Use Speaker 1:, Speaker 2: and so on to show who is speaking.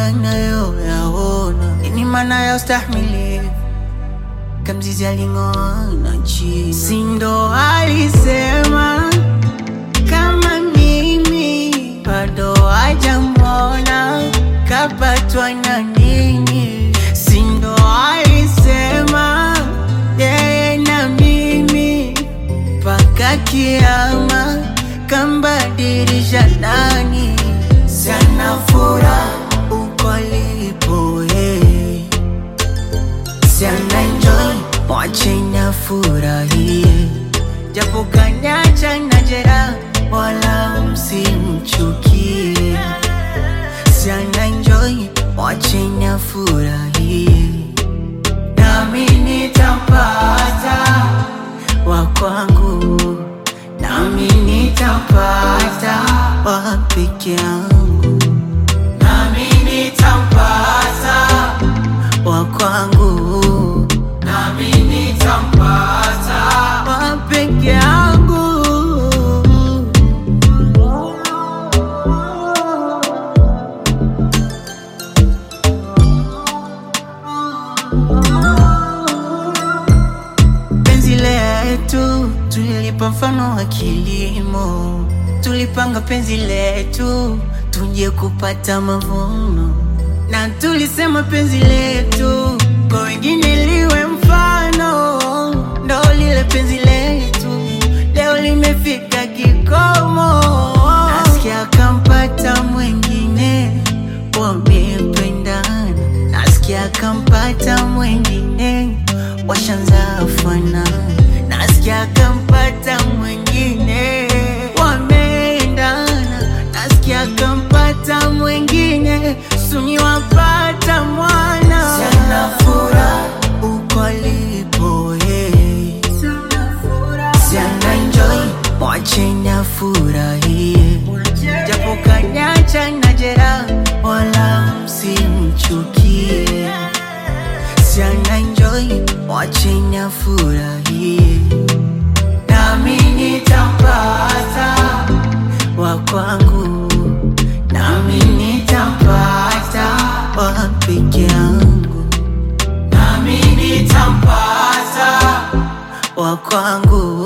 Speaker 1: anayoyaona. Nini maana ya ustahimilivu? Kamzizi aling'oana chini, sindo alisema kama mimi bado hajamwona kapatwa na nini, sindo alisema yeye na mimi mpaka kiama kambadilisha nani, sana furaha uko alipo yeye sana enjoy wachenya furahie japo kanyacha na jera wala msimchukie sana enjoy wachenya furahie nami nitapata wa kwangu nami nitapata wa peke yangu nami nitapata wa kwangu nami nitampata wa peke yangu penzi letu tulilipa mfano wa kilimo tulipanga penzi letu tuje kupata mavuno na tulisema penzi letu kwa wengine liwe mfano, ndo lile penzi letu leo limefika kikomo. Nasikia kampata mwengine, wamependana. Nasikia kampata mwengine, washanza fanana. Nasikia kampata mwengine, wameendana. Nasikia kampata mwengine, suni wapata mwana. Sana furaha uko alipo yeye, sana enjoy mwachenya furahie, japo kanyacha na jera, wala msimchukie. Sana enjoy mwachenya furahie, nami nitampata wa kwangu, nami nitampata wa peke yangu, nami nitampata wa kwangu